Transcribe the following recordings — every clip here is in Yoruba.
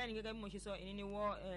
bẹ́ẹ̀ ni gẹ́gẹ́ bí mo ṣe sọ èyí ni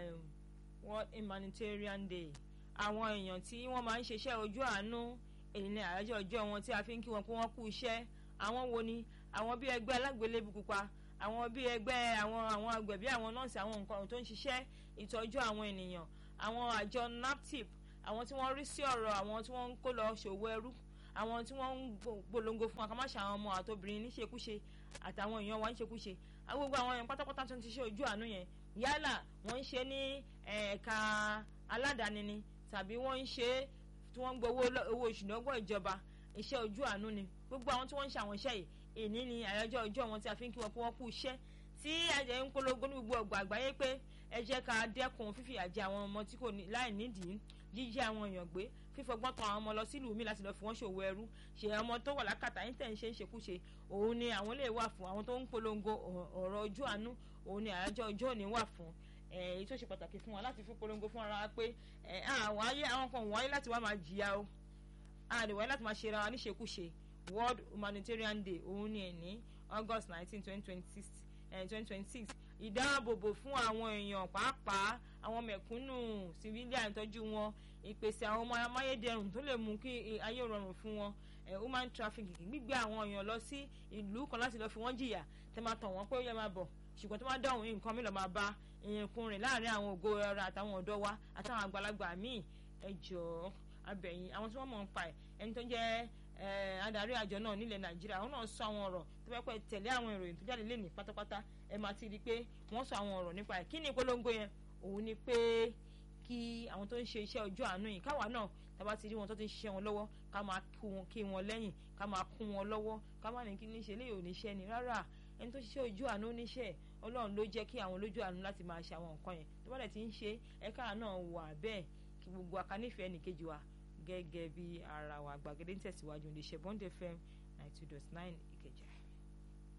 world humanitarian day àwọn èèyàn tí wọ́n máa ń ṣiṣẹ́ ojú àánú èyí ni àyájọ́ ọjọ́ wọn tí a fi ń kí wọn pé wọ́n kú iṣẹ́ àwọn wo ni àwọn bí ẹgbẹ́ alágbélébù pupa àwọn bí ẹgbẹ́ àwọn àwọn agbẹ̀bí àwọn nọ́ọ̀sì àwọn nǹkan tó ń ṣiṣẹ́ ìtọ́jú àwọn ènìyàn àwọn àjọ naptip àwọn tí wọ́n rí sí ọ̀rọ̀ àwọn tí wọ́n ń kó lọ ṣòwò ẹrú àwọn tí wọ́n ń polongo fún àkàmáṣe àwọn ọmọ àtobìnrin níṣekúṣe àtàwọn èèyàn wa níṣekúṣe gbogbo àwọn èèyàn pátápátá tó ń ṣiṣẹ́ ojú àánú yẹn yálà wọ́n ń ṣe ní ẹ̀ka aládàáni ni tàbí wọ́n ń ṣe tí wọ́n ń gbowó owó oṣù lọ́gbọ̀n ìjọba iṣẹ́ ojú àánú ni gbogbo àwọn tí wọ́n ń ṣe àwọn iṣẹ́ yìí èní ni àyájọ́ ọjọ́ wọn tí a fi ń kí wọn pé wọ́n kú iṣẹ́ tí ẹ̀jẹ̀ ń polongo ní gbogbo ọgbà àgbáyé pé ẹ jẹ́ ká dẹ́kun fífìyà jẹ àwọn ọmọ tí kò ní láì nídìí jíjí àwọn èèyàn gbé fífọgbọ́n tan àwọn ọmọ lọ sílùú mi láti lọ fi wọ́n ṣòwò ẹrú ṣe ọmọ tó wà lákàtà yín tẹ̀ ń ṣe ń ṣekúṣe òun ni àwọn lè wà fún àwọn tó ń polongo ọ̀rọ̀ ojú àánú òun ni àyájọ́ ọjọ́ òní wà fún èyí tó ṣe pàtàkì fún wa láti fi polongo fún ara wa pé àwọn ayé àwọn kan wáyé láti wá máa jìyà o àdìwáyé láti máa ṣe ra wa níṣekúṣe World Humanitarian Day òun ni ẹ̀ ní August nineteen twenty twenty six twenty twenty six ìdáàbòbò fún àwọn èèyàn pàápàá àwọn mẹ̀kúnnù civilian ìtọ́jú wọn ìpèsè àwọn ọmọ amáyédẹrùn tó lè mú kí ayé rọrùn fún wọn human trafficking gbígbé àwọn èèyàn lọ sí ìlú kan láti lọ fi wọ́n jìyà tẹ́ máa tàn wọ́n pé ó yẹ máa bọ̀ ṣùgbọ́n tó máa dáhùn nǹkan mi lọ máa bá ìrìnkùn rìn láàrin àwọn ògo ẹ̀rọ àtàwọn ọ̀dọ́ wa àtàwọn àgbàlagbà míì ẹ jọ̀ọ́ abẹ̀yìn àwọn tí wọ́n mọ̀ ń pa ẹ̀ ẹni tó jẹ́ adarí àjọ náà nílẹ̀ nàìjíríà àwọn náà sọ àwọn ọ̀rọ̀ tó bẹ́ẹ̀ pẹ́ tẹ̀lé àwọn ìròyìn tó jáde lénìí pátápátá ẹ máa ti rí i pé wọ́n sọ àwọn ọ̀rọ̀ nípa ẹ̀ kí ni ìpolongo yẹn òun ni pé kí àwọn tó ń ṣe iṣẹ́ ojú àánú yìí káwa náà tábà ti rí wọn tó ti ń ṣiṣẹ́ wọn lọ́wọ́ ká máa kí wọn lẹ́yìn ká máa kún wọn lọ́wọ́ ká má ní kí ní ṣe léyìí oníṣẹ́ ni rárá ẹni tó ṣiṣẹ́ ojú àánú oníṣẹ́ ọlọ́run ló jẹ́ kí àwọn olójú àánú láti máa ṣe àwọn nǹkan yẹn tó bá dẹ̀ ti ń ṣe ẹ̀ka náà wà bẹ́ẹ̀ kí gbogbo akánífẹ̀ẹ́ nìkejì wa gẹ́gẹ́ bí ara wa gbàgede ń tẹ̀síwájú ní ṣe Bond FM ninety two dot nine Ìkẹjà.